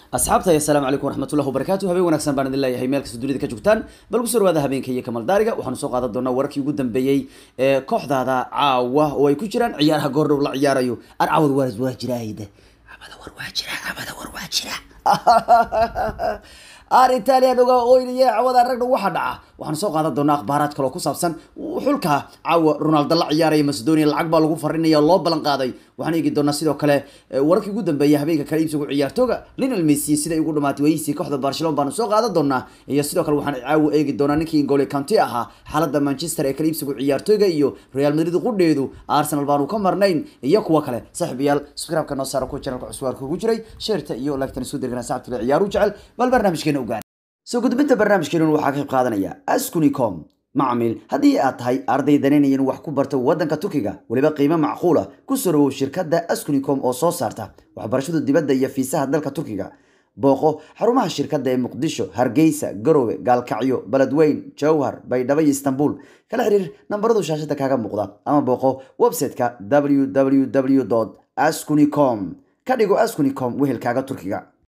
asxaabta assalaamu calaykum waraxmatullahi wabarakaatu habeen wanaagsan baan idin leeyahay meel kasta dunida ka joogtaan bal kusoo dhawaada habeenka iyo kamal daariga waxaanu soo qaadan doonaa wararkii ugu dambeeyey ee kooxdaada caawa oo ay ku jiraan ciyaaraha goordhow la ciyaarayo ar caawad waar waa jiraayde cabada war waa jira cabada war waa jira ar italian oga oynaya cawada ragna waxa dhaca waxaan soo qaadan doonaa akhbaaraad kale oo ku saabsan xulka caawa ronaldo la ciyaaraya macedonia lacag baa lagu farinaya oo loo ballan qaaday waxaan eegi doonaa sidoo kale wararkii ugu dambeeyay habeenka kale iibsigu ciyaartooga lionel messi siday ugu dhamaatay wayihiisii kooxda barcelona baanu soo qaadan doonaa iyo sidoo kale waxaan caawa eegi doonaa ninkii ingole county ahaa xaaladda manchester ee kale iibsigu ciyaartooga iyo real madrid qudheedu arsenal baanu ka marnayn iyo kuwa kale saaxiibayaal subscribe-ka noo saara kuwa channelka cuswaarka ugu jiray sheerta iyo lagtan isku dirgana saacadkale ciyaaru jecel bal barnaamijkeena ugaar soo gudbinta barnaamijkeenun waxaa ka qayb qaadanaya askunicom macmiil haddii aad tahay arday danaynaya in wax ku barto waddanka turkiga weliba qiimo macquula ku soo dhawow shirkadda askunicom oo soo saarta waxbarashada dibadda iyo fiisaha dalka turkiga booqo xarumaha shirkadda ee muqdisho hargeysa garowe gaalkacyo beledweyn jowhar baydhabo iyo istanbul kala xiriir nambaradu shaashada kaaga muuqda ama booqo website-ka www askunicom ka dhigo askunicom wehelkaaga turkiga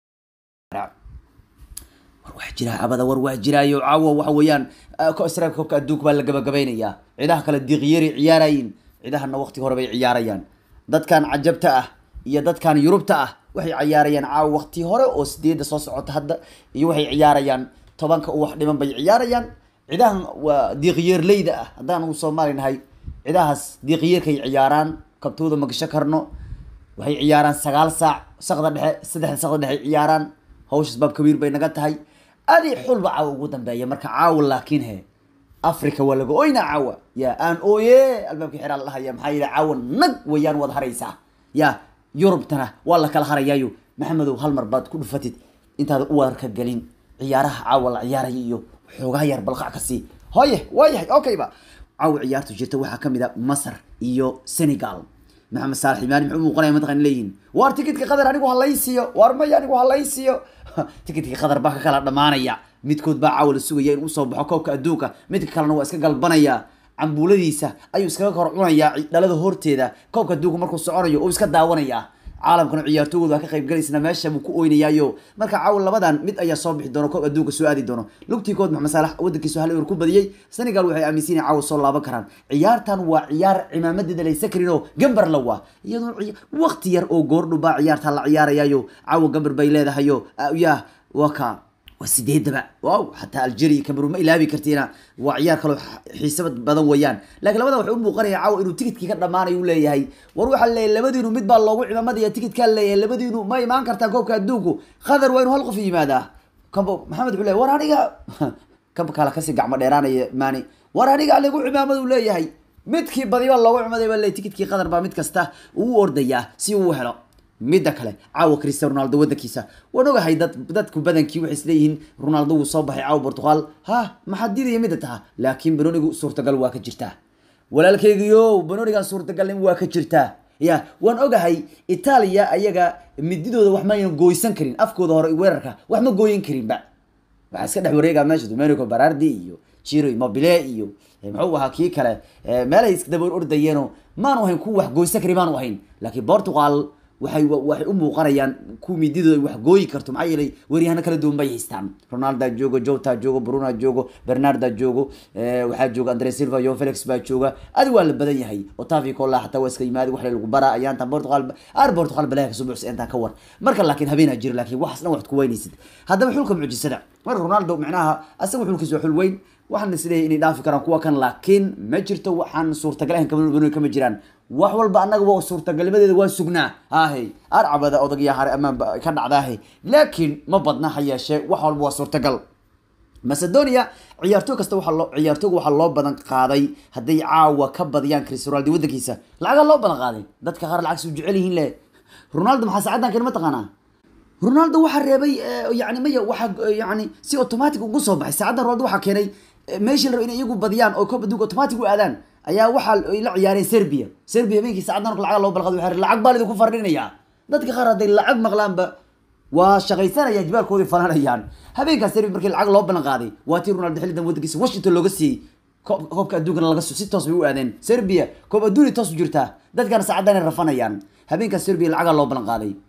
war waa jiraa abada war waa jiraayo caawo waxa weeyaan israel koobka adduunka baa la gabagabaynayaa cidaha kale diiqyari ciyaarayin cidahana waqti hore bay ciyaarayaan dadkan cajabta ah iyo dadkan yurubta ah waxay ciyaarayaan caawo waqti hore oo sideedda soo socota hadda iyo waxay ciyaarayaan tobanka u wax dhiman bay ciyaarayaan cidahan waa diiqyeerleyda ah haddaan u soomaali nahay cidahaas diiqyeerkay ciyaaraan kabtooda ma gasho karno waxay ciyaaraan sagaal saac saqda dhexe saddexda saqda dhexe ciyaaraan hawshaas baab kabiir bay naga tahay adi xulba caawa ugu dambeeya marka caawa laakiin he africa waa laga oyna caawa ya aan ooye albaabka xiraa la dhahaya maxaa yidhi caawa nag wayaan waad haraysaa ya yurubtana waa la kala harayaayo maxamedow hal mar baad ku dhufatid intaada u warka gelin ciyaaraha caawa la ciyaaraya iyo xoogaa yar balqac ka sii hoye waayahay okay ba caawa ciyaartu jirta waxaa kamid a masar iyo senegal maxamed saalax imaani muxuu muuqanaya mataqan leeyihin waar tikidka qadar anigu halaysiiyo waar maya anigu halaysiiyo tikidka qadar baa ka kala dhamaanaya midkood baa caawa la sugaya in usoo baxo koobka adduunka midka kalena waa iska galbanaya cambuuladiisa ayuu iskaga kor cunayaa dhalada horteeda koobka adduunka markuu soconayo uu iska daawanaya caalamkana ciyaartoogood waa ka qayb galaysna meesha buu ku oynayaayo marka caawa labadan mid ayaa soo bixi doona koob adduunka soo aadi doono lugtii kood maxamed saalax wadankiisu hal ewer ku badiyey senegal waxay aaminsan yihin caawa soo laaban karaan ciyaartan waa ciyaar cimaamadeeda laysa karin oo gambar la waa iyadoo waqti yar oo goordhu baa ciyaartan la ciyaarayaayo caawa gambar bay leedahayo ya waa ka waa sideedaba wow xataa algeria cameroon ma ilaabi kartiina waa ciyaar kaloo xiisaba badan weeyaan laakiin labada waxay u muuqanaya caawa inuu tikidkii ka dhamaanayo u leeyahay war waxaa leeyahay labadiinu mid baa loogu cimaamadiya tikidkaa leeyahay labadiinu ma imaan kartaan koobka adduunku qadar waa inuu hal qof yimaadaa kambo maxamed wuxuu leeyahy war aniga kamba kale kasii gacmo dheeraanaya maani war aniga lagu cimaamad uu leeyahay midkii badi baa loogu cimaday baa leeyahay tikidkii qadar baa mid kasta uu ordayaa si uu helo midda kale caawa cristiano ronaldo wadankiisa waan ogahay dad dadku badankii waxay isleeyihiin ronaldo wuu soo baxay caawa portugal ha maxaa diidaya midda taha laakiin banonigu suurtagal waa ka jirtaa walaalkeygiyo banonigan suurtagalnim waa ka jirtaa ya waan ogahay itaaliya ayaga mididooda wax maynan gooysan karin afkooda hore weerarka wax ma gooyin karinba waxaa iska dhex wareegaa meesha domenico barardi iyo jiro immobile iyo muxuu ahaa kii kale meelahay iskadaba ordayeeno maanu ahayn kuwa wax gooysan karin maanu ahayn laakiin portugal waxay waxay u muuqanayaan ku mididooda ay wax gooyi karto maxaa yeelay weryahano kala duwan bay haystaan ronalda joogo jota joogo bruna joogo bernarda joogo waxaa jooga andre silva yo felix baa jooga adi waa la badan yahay otavi cola xataa waa iska yimaadi wax lagu baraa ayaantan portugal ar portugal balaha kasoo buuxsa intaan ka war marka laakiin habeenaa jiro laakiin waxaas dhan waxad ku weynaysid haddaba xulka mucjisada marka ronaldo micnaha asaga xulkiisa waa xul weyn waxaan isleeyahay inay dhaafi karaan kuwa kan laakiin ma jirto waxaan suurtagal ahayn kama kama jiraan wax walba annaga waa suurtagalnimadeeda waa sugnaa hahe arcabada odagya hare amaanba ka dhacdaahe laakiin ma badna ha yeeshee wax walba waa suurtagal macedonia ciyaartooy kasta waxaa loo ciyaartooyga waxaa loo badan qaaday hadday caawa ka badiyaan cristiano ronaldo wadankiisa lacagaa loo badan qaaday dadka qaar lacag suu jecel yihiin le ronaldo maxaa saacadan keen ma taqaanaa ronaldo waxaa reebay yani maya waxaa yani si automatic ugu soo baxay saacaddan ronaldo waxaa keenay meeshii la rabo inay iyagu badiyaan oo koob adduunka automatic u aadaan ayaa waxaa la ciyaareen serbia serbia habeenkii saacaddan marka lacaga loo balqado waxay lacag baa lidinku fardhinayaa dadka qaar hadday lacag maqlaanba waa shaqaysanayaan jibaalkoodii falanayaan habeenkaas serbia markii lacag loo ballan qaaday waa tii ronaldo xillidan wadankiisa washington looga siiyey koobka adduunkana laga si toos bay u aadeen serbia koob adduuni toos u jirtaa dadkana saacaddan ay rafanayaan habeenkaas serbia lacagaa loo ballan qaaday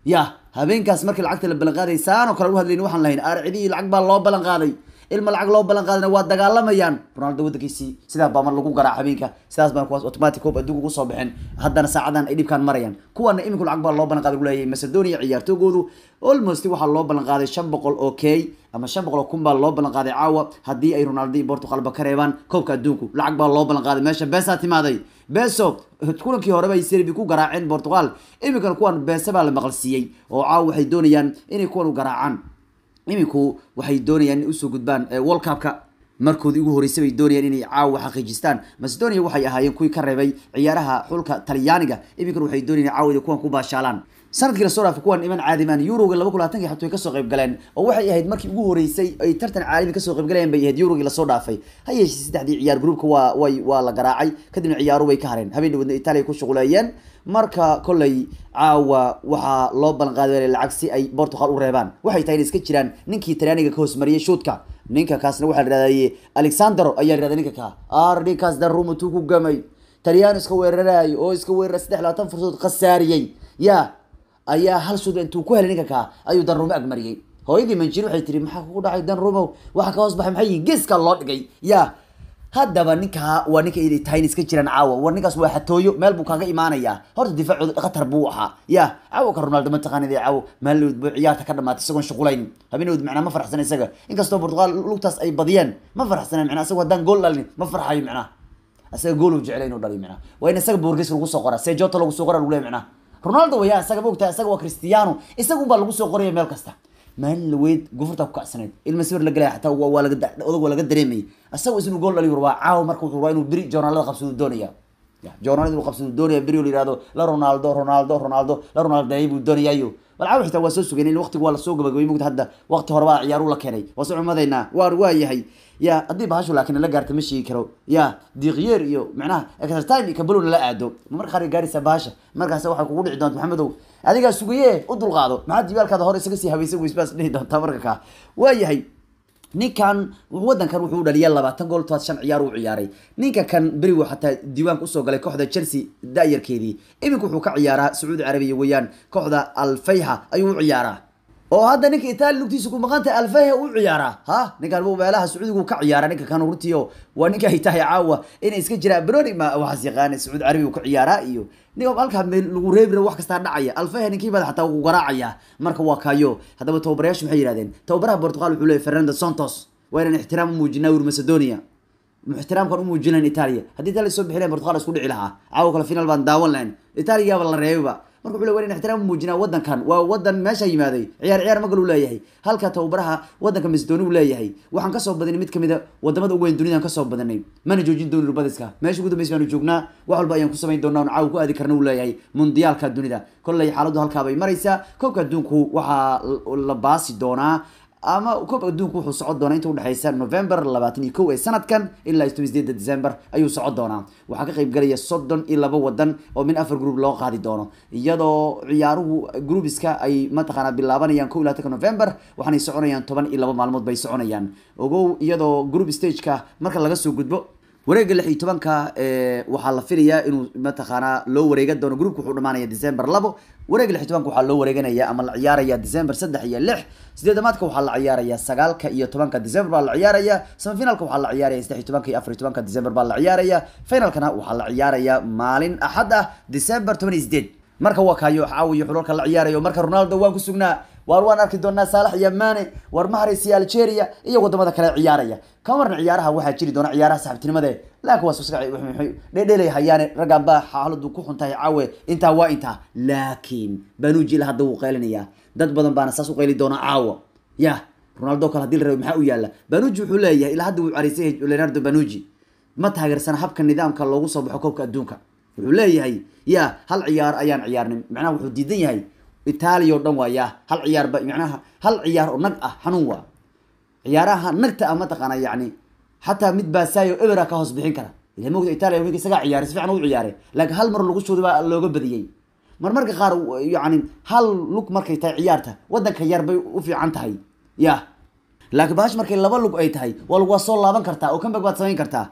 ya habeenkaas markii lacagta la ballan qaaday saan oo kale u hadlayni waxaan lahayn arcidii lacag baa loo ballan qaaday ilma lacag loo ballan qaadana waa dagaalamayaan ronaldo waddankiisii sidaa baa mar lagu garaac habeenka sidaas baa kuwaas automatic hoob adduunka ugu soo baxeen haddana saacadan ay dhibkaan marayaan kuwana iminku lacag baa loo ballan qaaday leeyahay macedonia ciyaartoogoodu almost waxaa loo ballan qaaday shan boqol oo k ama shan boqol oo kun baa loo ballan qaaday caawa haddii ay ronaldo iyo portugalba ka reebaan koobka adduunku lacag baa loo ballan qaaday meesha beesaa timaaday beso kulankii horeba ay serbi ku garaaceen portugal iminkana kuwan beese baa la maqalsiiyey oo caawa waxay doonayaan inay kuwan u garaacaan iminku waxay doonayaan in usoo gudbaan world cupka markoodii ugu horeysay bay doonayaan inay caawa xaqiijistaan macedonia waxay ahaayeen kuwii ka reebay ciyaaraha xulka talyaaniga iminkana waxay doonayaan caawada kuwan ku baashaalaan sanadkii lasoo dhaafay kuwan iman caadimaan yuroga laba kun labatankii xatuu ay kasoo qayb galeen oo waxay ahayd markii ugu horeysay ay tartan caalami kasoo qayb galayeen bay ahayd yurogii lasoo dhaafay ha yeeshee saddexdii ciyaar groupka waa way waa la garaacay kadibna ciyaaru way ka hareen habeen dhawadna italia ku shuquleeyeen marka kolley caawa waxaa loo ballan qaaday lacag si ay portugal u reebaan waxay tahay in iska jiraan ninkii talyaaniga ka hoosmariyay shuutka ninka kaasna waxaa la yidhahdaye alexandero ayaa yidhahda ninka ka ar ninkaas darumutuu ku gamay talyaano iska weeraraayo oo iska weerara saddex labaatan fursadood khasaariyey ya ayaa hal shuud intuu ku helay ninka kaa ayuu danrumo agmariyey hooyadii manjir waxay tiri maxaa kugu dhacay danrumow waxa ka hoos baxay maxay yihiin geeska loo dhigay ya haddaba ninkaa waa ninka iday tahay in iska jiraan caawa war ninkaas waa xatooyo meel buu kaaga imaanayaa horta difaacooda khatar buu ahaa ya caawa ka ronaldo mataqaanid caawa maalowd buu ciyaarta ka dhamaatay isagoon shuqulayn habeenowd macnaa ma farxsana isaga inkastoo portugal lugtaas ay badiyeen ma farxsana macnaa isago haddaan gool dhalin ma farxayo macnaa isaga gool uu jeclay inuu dhaliyo macnaa waa in isaga boorges lagu soo qoraa sejoto lagu soo qoraa lagu leeyahy macnaa ronaldo waya isaga mogtaa isaga waa cristiano isagun baa lagu soo qoraya meel kasta maalin laweyd gufurtaa ku kacsaneyd ilma sawir la galaya xataa waa laga odag waa laga dareemayay isagu isnu gool dhaliyo rabaa caawa marka wuxuu rabaa inuu beri joornaalada qabsadu doonaya joornaalada inuu qabsadu doonaya beri oo la yihahdo la ronaldo ronaldo ronaldo la ronaldeey buu doonayaayo bal caawa xitaa waa soo sugayn in waqtigu waa lasoo gabagabay mugta hadda waqti hore baa ciyaaru la keenay waa soo cumadaynaa waa waa yahay ya haddii bahashu laakiin la gaarta ma sheegi karo ya diiqyeer iyo macnaha exertime iyo kabalowna la aado marka qaar gaaraysaa bahasha markaas waxay kugu dhici doonta maxamedow adigaa sugaye u dulqaado maxaa jibaalkaada hore isaga sii habaysa wisbaas dhihi doontaa marka kaa waa yahay ninkan wadankan wuxuu dhaliya labaatan gool tobaad shan ciyaar uu ciyaaray ninka kan beriwo xataa diiwaanka usoo galay kooxda chelsea da-yarkeedii iminka wuxuu ka ciyaaraa sacuudi carabiya weeyaan kooxda alfayha ayuu u ciyaaraa oo hadda ninka itaali lugtiisa ku maqan tahay alfayha u ciyaaraa ha ninkan meelaha sacuudigu ka ciyaara ninka kan runtiio waa ninka ay tahay caawa inay iska jiraan broni ma waxaas yaqaana sacuudi carabiya ka ciyaaraa iyo nin halkaa meel lagu reebi wax kastaa dhacaya alfayha ninkii bada xataa wuu garaacaya marka waa kayo haddaba tababarayaashu maxay yidhahdeen tababaraha portugal wuxuu leeyay fernando santos waa inaan ixtiraam u muujinaa wir macedonia ixtiraamkan u muujinayn italia haddii italia soo bixi lahayn portugal isku dhici lahaa caawa kale final baan daawan lahayn italiyaaba la reebayba marka wuxuu le waa in ixtiraam u muujinaa wadankan waa wadan meesha yimaaday ciyaar ciyaar magal uu leeyahay halka tababaraha wadanka macedonia uu leeyahay waxaan kasoo badanay mid kamid a wadamada ugu weyn dunidaan kasoo badanay mana joojin dooni rubadiska meesha ugu dambeys baanu joognaa wax walba ayaan ku samayn doonaa on caawa ku aadi karna uu leeyahay mundiyaalka dunida kolley xaaladdu halkaa bay maraysaa koobka adduunku waxaa la baasi doonaa ama koobka adduunku wuxuu socon doonaa inta udhexeysa november labaatan iyo kow ee sanadkan ilaa toban sideeda december ayuu socon doonaa waxaa ka qayb galaya soddon iyo laba wadan oo min afar group loo qaadi doono iyadoo ciyaaruhu groupiska ay mataqaanaa bilaabanayaan kow iyo labaatanka november waxaanay soconayaan toban iyo laba maalmood bay soconayaan ogow iyadoo group stageka marka laga soo gudbo wareega lix iyo tobanka waxaa la filayaa inuu mataqaanaa loo wareega doono groupka wuxuu dhamaanaya december labo wareega lix iyo tobanka waxaa loo wareeganaya ama la ciyaaraya december saddex iyo lix sideedamaadka waxaa la ciyaaraya sagaalka iyo tobanka december baa la ciyaaraya semifinalka waxaa la ciyaaraya saddex iyo tobanka iyo afar iyo tobanka december baa la ciyaaraya finalkana waxaa la ciyaaraya maalin axad ah december toban iyo sideed marka waa kaayo caawiyo xulalka la ciyaarayo marka ronaldo waan ku sugnaa waar waan arki doonaa saalax iyo mane war maharaysi algeria iyo wadamada kale ciyaaraya kamarna ciyaaraha waxaa jiri doona ciyaaraha saxibtinimade laakiin waa dhedhelay hayaane raggan baa xaaladu ku xun tahay caawe intaa waa intaa laakiin banuji ila hadda wuu qaylinaya dad badan baana saas u qayli doona caawa ya ronaldo kale hadii la rabo maxaa u yaala banuji wuxuu leeyahay ilaa hadda wuu caraysay leonardo banuji ma taageersana habka nidaamka loogu soo baxo koobka adduunka wuxuu leeyahay ya hal ciyaar ayaan ciyaarnay macnaha wuxuu diidan yahay itaaliya o dhan waa ya hal ciyaarba macnaha hal ciyaar oo nag ah xanuun waa ciyaaraha nagta ah mataqaana yani xataa mid baasaayo ebera ka hoos bixin kara ila mogta italia winka isagaa ciyaaray si fiican u ciyaaray laakiin hal mar lagu shooday baa looga badiyey mar marka qaar yani hal lug markay tahay ciyaarta wadanka yar bay u fiican tahay ya laakiin bahash markay laba lug ay tahay waa waa soo laaban kartaa oo comeback baad samayn kartaa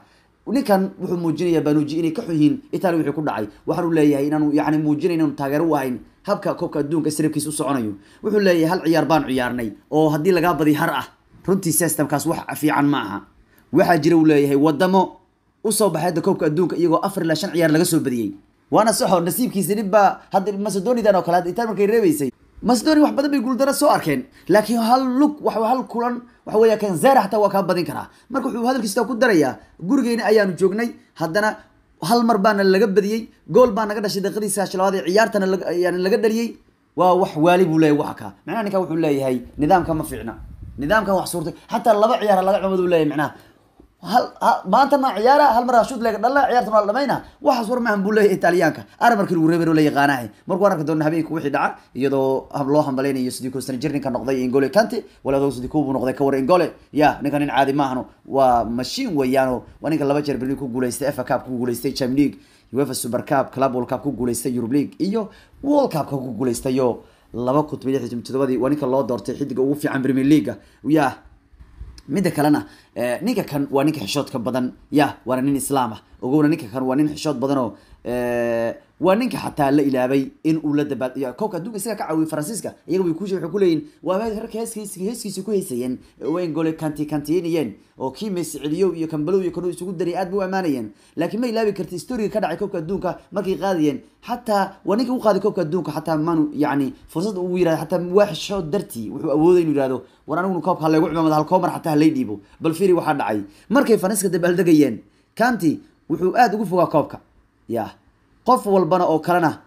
ninkan wuxuu muujinaya banuji inay ka xun yihiin italia wixii ku dhacay waxaanu leeyahay inaanu yani muujinay inaanu taageero u ahayn habka koobka adduunka sirabkiisa u soconayo wuxuu leeyahay hal ciyaar baan ciyaarnay oo haddii lagaa badi har ah runtii systemkaas wax fiican ma aha waxaa jira uu leeyahay wadamo usoo baxay hadda koobka adduunka iyagoo afar ilaa shan ciyaar laga soo badiyey waana saxo nasiibkiisa nin baa hadda macedonidan oo kale hadda italia markay reebeysay macedonia wax badan bay guuldaro soo arkeen laakiin hal lug wax hal kulan waxa weeya kan zera xataa waa kaa badin karaa marka wuxuu hadalkiisa ku darayaa gurigeyna ayaanu joognay haddana hal mar baana laga badiyey gool baa naga dhashay daqiiqadii sagaashan labaad ee ciyaartana yani laga dhaliyey waa wax waali buu leeyahay waxa ka macnaha ninkan wuxuu leeyahay nidaamka ma fiicna nidaamkan wax suurtay xataa laba ciyaar laga cumad uu leeyahay macnaha hal maanta ma ciyaara hal mar shoot lega dhala ciyaartan waa la dhamayna waxaas war maahan buu leeyahay italyaanka ara markii lagu reebay oo la yaqaanahay markuu arki doona habeenka wixii dhaca iyadoo loo hambalaynayo sidii ku sana jir ninka noqday ingole kante walaadoo sidii kubu noqday ka war ingole ya ninka nin caadi maahano waa machine weeyaano waa ninka laba jeer berlin ku guuleystay fa cup ku guuleystay champions league uefa super cup club world cup ku guuleystay europe league iyo world cup ka ku guuleystayo laba kun toban iyo todobadii waa ninka loo doortay xidiga ugu fiican premier league ya midda kalena ninka kan waa ninka xishoodka badan ya waana nin islaam ah ogowna ninka kan waa nin xishood badan oo waa ninka xataa la ilaabay in uu la dabaal koobka adduunka isaga ka caawiyay faransiiska iyaga way kuushe waxay kuleeyihin waa rarka heeskiis heeskiisa ku heysayeen wayn gole kanti kantiinayeen oo kii messi celiyow iyo kambalow iyo kanu isugu daray aad bay u ammaanayeen laakiin ma ilaabi karta historiga ka dhacay koobka adduunka markay qaadayeen xataa waa ninka u qaaday koobka adduunka xataa manu yani fursad uu yirahdo xataa waa xishood dartii wuxuu awooday inuu yihahdo war aniguna koobka halaygu cimaamada hal koomar xataa halay dhiibo bal firi waxaa dhacay markay faransiska dabaaldegayeen kanti wuxuu aada ugu fogaa koobka ya qof walbana oo kalena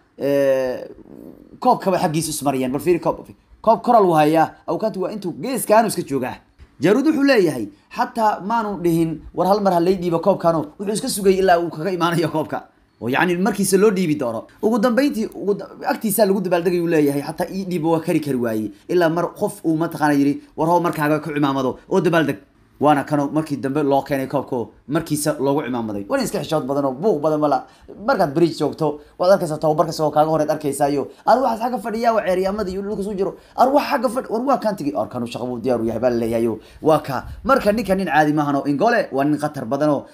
koobkaba xaggiisa ismariyeen bal fiiri koob koob koral uu hayaa awkanti waa intuu geeskaanu iska joogaa jaruud wuxuu leeyahay xataa maanu dhihin war hal mar halay dhiibo koobkano wuxuu iska sugayay ilaa uu kaga imaanayo koobka oo yani markiisa loo dhiibi doono ugu dambeyntii ugu agtiisaa lagu dabaaldegay uu leeyahay xataa ii dhiibo waa kari kari waaye ilaa mar qof uu mataqaana yidhi war hoo markaaga ku cimaamado oo dabaaldeg waana kano markii dambe loo keenay koobko markiisa loogu cimaamaday wana iska xishood badan oo buuq badan mala markaad bridge joogto waad arkaysa tababarka isagoo kaaga horeed arkaysayo ar waxaas xagga fadhiya waa ceeryaamada iyo dhulka soo jiro ar wax xagga fadhi war waa kantigi ar kanu shaqa buu diyaar u yahay baa laleeyahayo waa ka marka ninka nin caadi maahan oo ingole waa nin khatar badan oo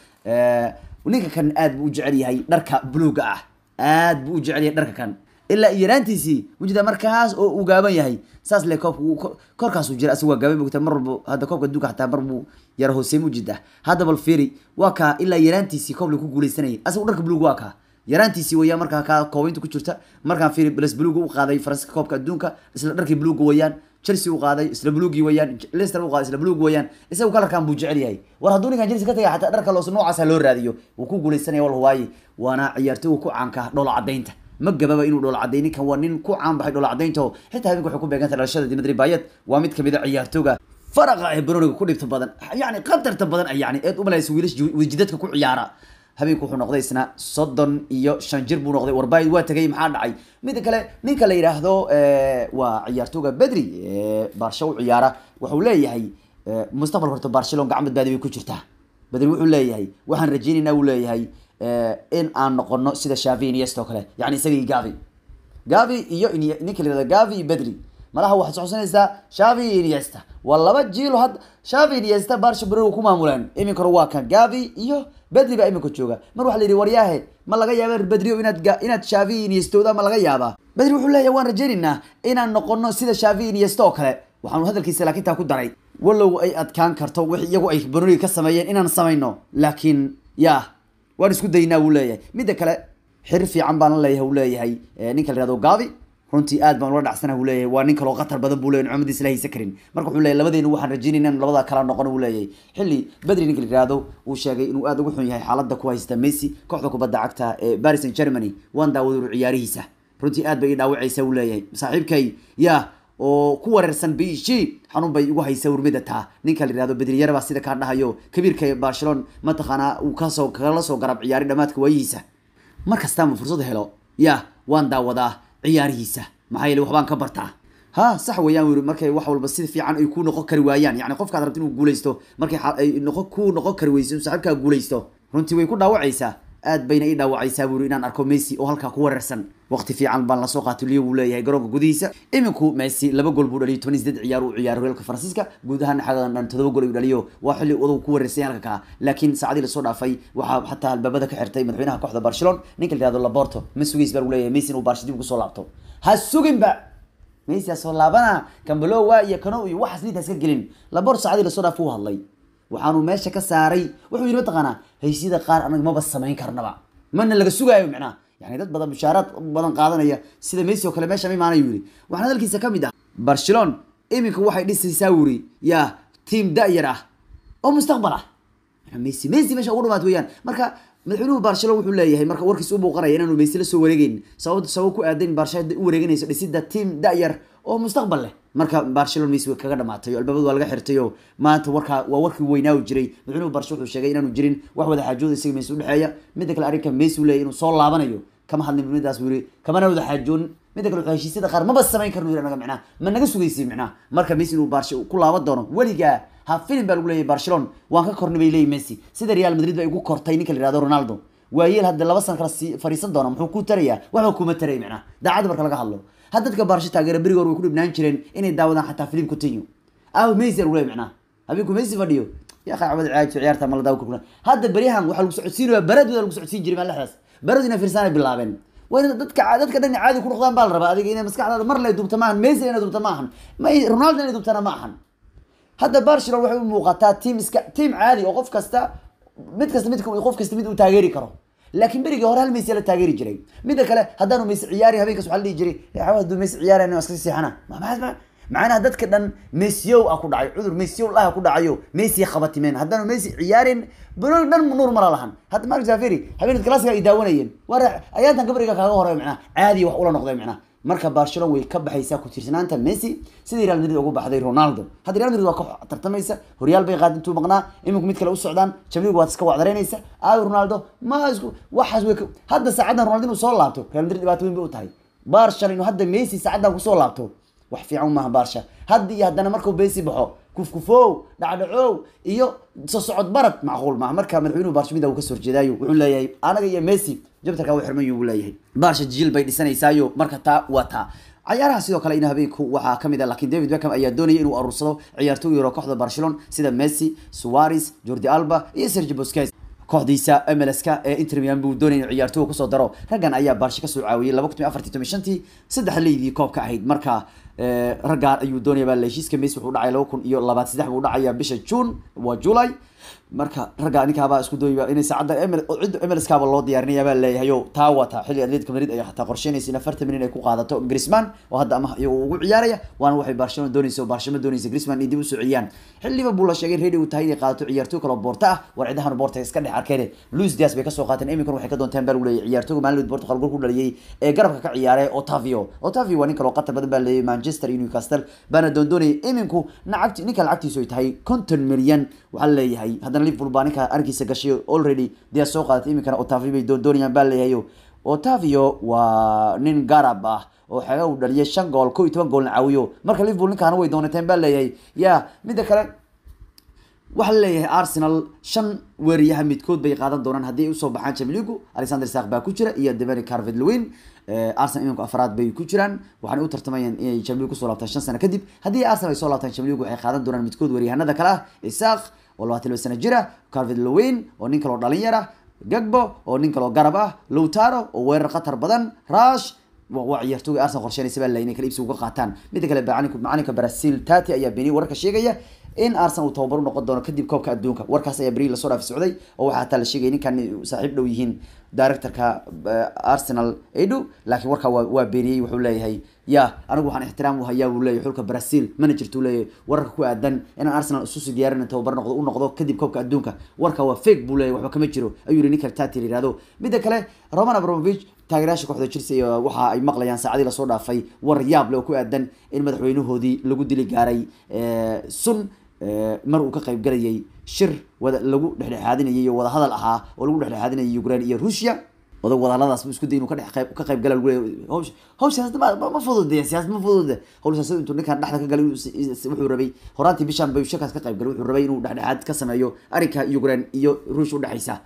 ninka kan aad buu u jecel yahay dharka buluuga ah aad buu u jecel yahay dharka kan ilaa yaraantiisii mujida markaas oo uu gaaban yahay saas le koobka korkaasuu jira asagu waa gaaban mogta mar walba hadda koobka adduunka xataa mar buu yara hoosey mujida hadda bal fiiri waa kaa ilaa yaraantiisii koob la ku guuleysanayay asagu dharka buluug waa kaa yaraantiisii weeyaan markaa kaa koobaynta ku jirta markaan fiiri blas buluuga u qaaday faransiska koobka adduunka isla dharkii buluuga weeyaan chelsea u qaaday isla buluugii weeyaan leicester u qaaday isla buluug weeyaan isagu kalarkan buu jecel yahay war hadduu ninkan chelsea ka tagay xataa dharka loos noocaasa loo raadiyo wuu ku guuleysanaya wal waaye waana ciyaartoyga ku caanka dhoola cadaynta ma gababa inuu dhoola caday ninkan waa nin ku caan baxay dhoola cadaynta oo xitaa habeenka waxay ku beeganta dhalashada dimitri bayet waa mid kamid a ciyaartooga faraqa ee baroniga ku dhibta badan yani qatarta badan yani eed umalaysa wiilash wejidadka ku ciyaara habeenku wuxuu noqday isna soddon iyo shan jir buu noqday warbayd waa tegay maxaa dhacay mida kale ninka la yidhaahdo waa ciyaartooga bedri baarsho u ciyaara wuxuu leeyahay mustaqbalka horta barcelon gacan badbaadi bay ku jirtaa bedri wuxuu leeyahay waxaan rajeynaynaa uu leeyahay in aan noqono sida shavi iniest oo kale yani isagii gavi gavi iyo ninka la yihahdo gavi iyo bedri malaha waxaad socosanaysaa shavi iyo iniesta waa laba jiilo had shavi iniesta barsha bero ku maamuleen iminka hore waa kan gavi iyo bedri baa iminka jooga mar waxa la yidhi waryaahe ma laga yaaba bedrio inaad inaad shavi iniestooda ma laga yaabaa bedri wuxuu leeyahay waan rajeynaynaa inaan noqono sida shavi iniesta oo kale waxaanu hadalkiisa laakiin taa ku daray walow ay adkaan karto wix iyagu ay banoniga ka sameeyeen inaan samayno laakiin ya waan isku daynaa wuu leeyahay midda kale xir fiican baan la leeyahay uu leeyahay ninka la yihahdo gavi runtii aad baan ula dhacsana uu leeyahay waa nin kaloo khatar badan buu leyahy nicmadiis la haysa karin marka wuxuu leeyahy labadeenu waxaan rajeynayna in labada kala noqon uu leeyahay xilli bedri ninka la yihahdo uu sheegay inuu aad ugu xun yahay xaaladda ku haysta messi kooxda kubadda cagta ee paris saint germany waan daawaduru ciyaarihiisa runtii aad bay ii dhaawacaysa uu leeyahay saaxiibkay ya oo ku wareersan bishi xanuun bay ugu haysa urmida taa ninka la yihahdo bedriyare baa sida kaa dhahayo kabiirka barcelon mataqaanaa uu kasoo kala soo garab ciyaaray dhamaadka waayihiisa mar kastaama fursad helo ya waan daawadaa ciyaarihiisa maxaa yeele waxbaan ka bartaa ha sax weeyaan yiri markay wax walba si fiican ay ku noqon kari waayaan yani qofkaad rabta inuu guuleysto markay ay noqon ku noqon kari weyso saaxiibkaa guuleysto runtii way ku dhaawacaysaa aad bayna ii dhaawacaysaa buuri inaan arko messi oo halkaa ku weerarsan waqti fiican baan lasoo qaatay liyo buu leeyahay garoonka gudihiisa iminku messi laba gool buu dhaliyay toban sideed ciyaar uu ciyaaro horyaalka faransiiska guud ahaan xagadan dhan todoba gool ayuu dhaliyo waa xilli odagu ku weerarsay halka kaa laakiin saacadii lasoo dhaafay waxaa xataa albaabada ka xirtay madaxweynaha kooxda barcelona ninka la yihahdo laporto ma sugays baa lagu leeyahay messi inuu barsha dib ugu soo laabto ha suginba messi ha soo laabana kambalowa iyo kano iyo waxaas niinta iska gelin labor saacadii lasoo dhaaf u hadlay waxaanu meesha ka saaray wuxuu yidhi mataqaanaa haysyada qaar anaga maba samayn karnaba mana laga sugaayo micnaha yani dad badan mushaaraad badan qaadanaya sida messi oo kale meesha ma imaanayo yiri waxaana hadalkiisa ka mid ah barcelona iminka waxay dhisaysaa wuri yaa tiam da-yar ah oo mustaqbal ah messi messi meesha ugu dhamaad weeyaan marka madaxweynuhu barcelona wuxuu leeyahay marka warkiis u muuqanaya inaanu messi la soo wareegeyn sabab sabab ku aadan barcelona u wareeganayso dhisida tiam da-yar oo mustaqbal leh marka barcelona messi way kaga dhamaatay oo albaabadu waa laga xirtay oo maanta warkaa waa warkii weynaa jiray madaxweynuhu barcelona wuxuu sheegay inaanu jirin wax wada xaajooda isaga messi udhexeeya midda kale arrinka messi uu leeyahy inuu soo laabanayo kama hadlin midaas buu yiri kamana wada xaajoonin midda kale wuxuu heshiisyada qaar maba samayn karno yiri anaga micnaha ma naga sugaysi micnaha marka messi inuu barsha ku laaban doono weligaa ha filim baa lagu leeyahay barcelona waan ka kornay bay leeyihin messi sida real madrid ba igu kortay ninka la yihahdo ronaldo waayeel hadda laba san kala sii fariisan doona muxuu ku tarayaa waxba kuma taray micnaha daacadda marka laga hadlo had dadka baarsho taageera beriga hore way ku dhibnaan jireen inay daawadaan xataa filim continue aw messi lagu leeyahay micnaha habeenku messi fadhiyo yaa qaacbada ciyaarta ciyaarta ma la daawo kurkuna hadda beryahan waxaa lagu socodsiinaya baradooda lagu socodsiin jiray maalexdaas baradu inay fiirsaanay bilaabeen waa in dadka dadka dhan caadi ku noqdaan baa la rabaa adiga inay maskaxdaada mar lay dubta maahan messi inay dubta maahan may ronaldo inay dubtana ma ahan hadda barcelona waxay u muuqataa tiim iska tiim caadi oo qof kasta mid kasta mid qof kasta mid uu taageeri karo laakiin berigii hore hal messi la taageeri jiray midda kale haddaanu messi ciyaari habeenkaas waxaa la dhihi jiray hadduu messi ciyaarayna iska seexana macnaha dadka dhan messiyow ah ku dhacay cudur messiyow ah ku dhacayo messi qabatimeen haddaanu messi ciyaarin banooni dhan nuur mala lahan hadda mark zaferi habeenad classica ay daawanayeen war ayaantan gabriga kaaga horeyo macnaha caadi wax ula noqday macnaha marka barcelona way ka baxaysaa ku tiirsanaanta messi sidii real madrid ugu baxday ronaldo hadda real madrid waa ka tartamaysa horyaal bay qaad intuu maqnaa iminku mid kale u socdaan jamligu waad iska wacdareynaysa aayo ronaldo ma isku waxaas way hadda saacaddan ronaldo inuu soo laabto real madrid dhibaato weyn bay u tahay barcelona inuu hadda messi saacaddan kusoo laabto wax fiican maaha barsha hadda iyo haddana markuu messi baxo kufkufow dhacdhacow iyo soo socod barad macquul maaha marka madaxweynuhu barsha mida uu kasoo horjeedaayo wuxuu leeyahay anaga iyo messi jabtarka u xirman buu leeyahay barsha jil bay dhisanaysaayo marka taa waa taa cayaaraha sidoo kale in habeenku waxaa kamid ah laakiin david beckham ayaa doonaya inuu aruursado ciyaartooy yaro kooxda barcelona sida messi suarez jordi alba iyo sergi busquets kooxdiisa mlska ee inter milan buu doonaya inuu ciyaartooy kusoo daro raggan ayaa barsha kasoo caawiyey laba kun iyo afartii toban shantii saddex leydii koobka ahayd marka raggaan ayuu doonaya baa heshiiska messi wuxuu dhacay laba kun iyo labaad saddex buu dhacaya bisha june waa july marka ragga ninkaabaa isku dooyba inay saacadda cidda mlskaaba loo diyaarinaya baa leeyahay o taa wata xilli atletica madrid ay xataa qorsheynaysa in afartan milyan ay ku qaadato grisman oo hadda ama ugu ciyaaraya waana waxay barcelona doonaysa oo barcelona doonaysa grisman in dib usoo celiyaan xilli liverpool la sheegay ready uu tahay inay qaadato ciyaartooy kaloo boorta ah war cidahan boorta iska dhex arkeen luis dias bay kasoo qaateen iminkana waxay ka doonteen baa lagu leeyahay ciyaartooyga maalin portugal gol ku dhaliyay ee garabka ka ciyaaray otavio otavio waa nin kaloo qatar badan baa leeyahay manchester iyo newcastle baana doondoonayay iminku nacagti ninka lacagtiisu ay tahay konton milyan waxaa leeyahay haddana liverpool baa ninka arkiisa gashay already dias soo qaadatay iminkana otavio bay doondoonayaan baa leeyahay otavio waa nin garab ah oo xeega uu dhaliyay shan gool ko iyo toban goolna caawiyo marka liverpool ninkaana way doonateen baa leeyahay ya midda kale waxaa laleeyahay arsenal shan weeriyaha midkood bay qaadan doonaan haddii ay usoo baxaan chamligu alexander sak baa ku jira iyo devani carvet lewin arsenal iminku afraad bay ku jiraan waxaana u tartamayaan inay chamligu kusoo laabtaan shan sano kadib haddii arsenal ay soo laabtaan chamligu waxay qaadan doonaan midkood weeriyahanada kale ah isaq oo labaatan laba sano jira carvet lewin oo nin kaloo dhalinyar ah gagbo oo nin kaloo garab ah lowtaro oo weerar khatar badan rush waa ciyaartooga arsenal qorsheynaysa baa inay kala iibsi uga qaataan midda kale macalinka brazil tati ayaa beeniyay wararka sheegaya in arsenal uu tababar u noqon doono kadib koobka adduunka warkaas ayaa beri lasoo dhaafi socday oo waxaa hataa la sheegay ninkan saaxiib dhow yihiin directorka arsenal edu laakiin warkaa waa waa beeniyey wuxuu leeyahay ya anigu waxaan ixtiraam u hayaa buu leeyahay xulka brazil managertu leeyahay wararka ku aadan inaan arsenal isusi diyaarin tababar noqdo u noqdo kadib koobka adduunka warka waa fake buu leeyahay waxba kama jiro ayuu yihi ninka tati la yihahdo midda kale roman abramovich taageerayaasha kooxda chelsea waxa ay maqlayaan saacadii lasoo dhaafay war yaab leh oo ku aadan in madaxweynahoodii lagu dili gaaray sun mar uu ka qayb galayay shir wada lagu dhexdhexaadinayay oo wadahadal ahaa oo lagu dhexdhexaadinayay ukraine iyo ruushia odag wadahadaladaas bu isku day inuu ka dhex qayb ka qayb gala lagu leeyahay hawsh hawsh siyaasad ma ma fudude siyaasad ma fudude hawl siyaasad intuu ninkan dhexda ka galay wuxuu rabay horaantii bishan bay shirkaas ka qayb galay wuxuu rabay inuu dhexdhexaad ka sameeyo arrinka ukraine iyo ruush udhexaysa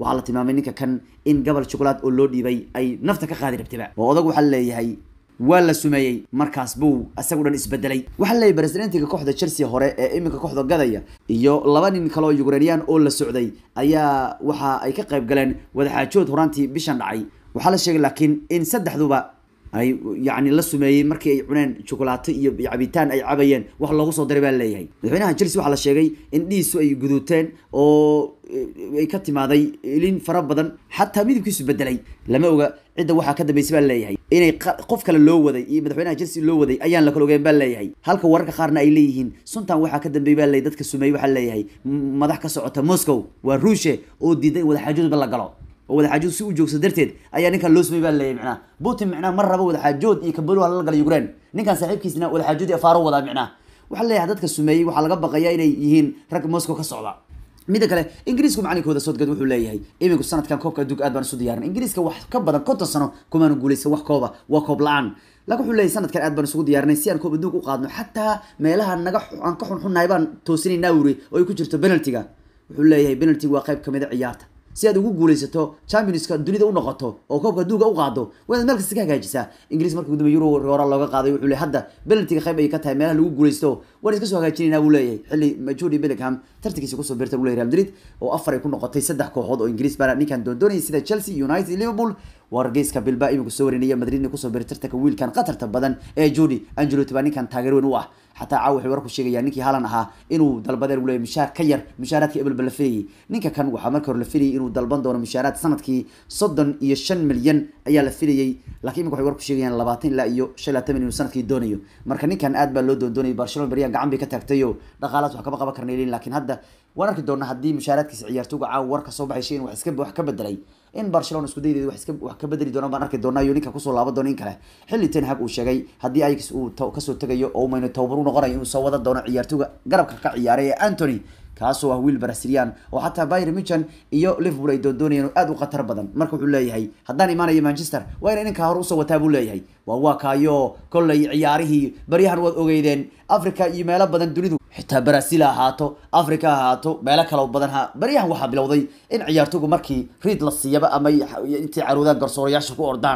waxaa la tilmaamay ninka kan in gobol juqlaad oo loo dhiibay ay nafta ka qaadi rabtaba oo odag waxaa leeyahay waa la sumeeyey markaas buu isagu dhan isbedelay waxaa leeyahy presidentiga kooxda chelsea hore ee iminka kooxda gadaya iyo laba nin kale oo ukrainian oo la socday ayaa waxa ay ka qayb galeen wadaxaajood horaantii bishan dhacay waxaa la sheegay laakiin in saddexduba ay yani la sumeeyey markii ay cuneen jukulaato iyo cabitaan ay cabayeen wax loogu soo diray baa leeyahay madaxweynaha chelsea waxaa la sheegay in dhiisu ay guduuteen oo ay ka timaaday ilin fara badan xataa midabkiisu bedelay lama oga cidda waxaa ka dambeysay baa leeyahay inay qof kale loo waday iyo madaxweynaha chelsea loo waday ayaan la kala ogeyn baa leeyahay halka wararka qaarna ay leeyihiin suntan waxaa ka dambeeyay baa leeyahay dadka sumeeyey waxaa leeyahay madax ka socota moscow waa ruushe oo diiday in wadaxaajoodba la galo oo wadaxaajood si u joogsa darteed ayaa ninkan loo sumey baa leeyahy micnaha putin micnaha mar raba wadaxaajood iyo kabalo hala gala ukraine ninkan saaxiibkiisna wadaxaajoodii afaaro wadaa micnaha waxaa leeyahay dadka sumeeyey waxaa laga baqayaa inay yihiin rag moscow ka socda midda kale ingiriisku macalinkooda soodgad wuxuu leeyahay iminku sanadkan koobka adduunka aad baan isu diyaarin ingiriiska wax ka badan konton sano kumaanu guulaysan wax kooba waa koob la-aan laakiin wuxuu leeyahay sanadkan aad baan isugu diyaarinay si aan koob adduunka u qaadno xataa meelaha naga aan ka xunxunnahay baan toosinaynaa wuri oo ay ku jirto penaltiga wuxuu leeyahay penaltiga waa qayb kamid a ciyaarta si aad ugu guulaysato championska dunida u noqoto oo koobka adduunka u qaado waa inaad meel kasta ka hagaajisaa ingiriis markii gudumay euro hore looga qaaday wuxuu leeyahay hadda penaltiga qayb ay ka tahay meelaha lagu guulaysto waan iska soo hagaajinaynaa buu leeyahay xilli Jude Bellingham tartankiisa kusoo biirtay buu leeyahay Real Madrid oo afar ay ku noqotay saddex kooxood oo ingiriis baa ninkan doondoonayay sida Chelsea United Liverpool wargeyska Bilbao iminku soo warinaya Madrid kusoo biirtay tartanka wiilkan qatarta badan ee Jude Ancelotti baa ninkan taageer weyn u ah xataa caawa waxay warku sheegayaan ninkii Haaland ahaa inuu dalbadeer uu leeyahay mishaar ka yar mishaaraadka Ebel la filayay ninka kan waxaa marka hore la filayay inuu dalban doono mishaaraad sanadkii soddon iyo shan milyan ayaa la filayay laakiin imika waxay warku sheegayaan labaatan ilaa iyo shan iyo labaatan milyan inuu sanadkii doonayo marka ninkan aad baa loo doondoonayay Barcelona bariyaan gacan bay ka taagtayo dhaqaalaas wax kama qaban karnay laakiin hadda waan arki doonaa haddii mushaaraadkiisa ciyaartooyga caawa warka soo baxay in wax iska wax ka bedelay in Barcelona isku daydeed wax iska wax ka bedeli doona baan arki doonaa iyo ninka kusoo laaban doona in kale xilli Ten Hag uu sheegay haddii Ajax uu kasoo tagayo oo mayna tababar u noqonayo inuu soo wada doono ciyaartooyga garabka ka ciyaaray ee Anthony kaasoo ah wiil Brazilian oo xataa Bayern Munich iyo Liverpool ay doondoonayeen aad u khatar badan marka wuxuu leeyahay haddaan imaanayo Manchester waa in ninka hore usoo wataa buu leeyahay waa waa kaayo kollay ciyaarihii baryahan waad ogeydeen Africa iyo meelo badan dunidu xitaa Brazil ha ahaato Africa ha ahaato meelo kale oo badan ha baryahan waxaa bilowday in ciyaartooygu markii reed la siiyaba ama intii caruudaan garsoorayaasha ku ordaan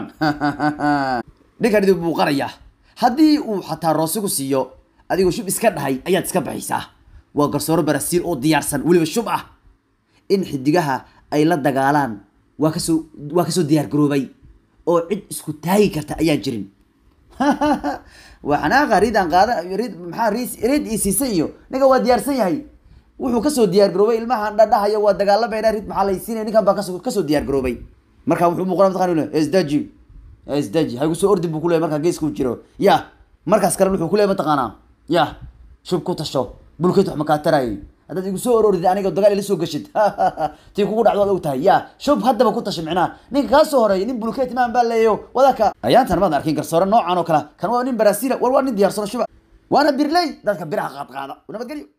ninkan idin buu qarayaa haddii uu xataa roosigu siiyo adigoo shub iska dhahay ayaad iska baxaysaa waa garsooro Brazil oo diyaarsan weliba shub ah in xidigaha ay la dagaalaan waa kasoo waa kasoo diyaar garoobay oo cid isku taagi karta ayaan jirin waxanaaqa ridan qaada rid maxaa rid rid isiisan iyo ninka waa diyaarsan yahay wuxuu kasoo diyaar garoobay ilmaha dhadhahayo waa dagaalamayna rid maxaa la siinaya ninkan baa kasoo kasoo diyaar garoobay marka wuxuu muuqdaa mataqaana isdaji isdaji haygu soo ordi buu kuleeyahay markaa geeska uu jiro ya markaas kale wuxuu kuleeyahay mataqaanaa ya shub ku tasho bulkeed wax makaa tarayay haddaad igu soo ororid aniga dagaal ila soo gashid tii kugu dhacdo waad og tahay ya shub haddaba ku tasha micnaha ninka kaa soo horeeyay nin bulkeet maan baa leeyo wadaka ayaantan maad arkin garsoore noocan oo kale kan waa nin baraasiila war waa nin diyaarsano shuba waana birley dadka biraha qaad qaada nabadgelyo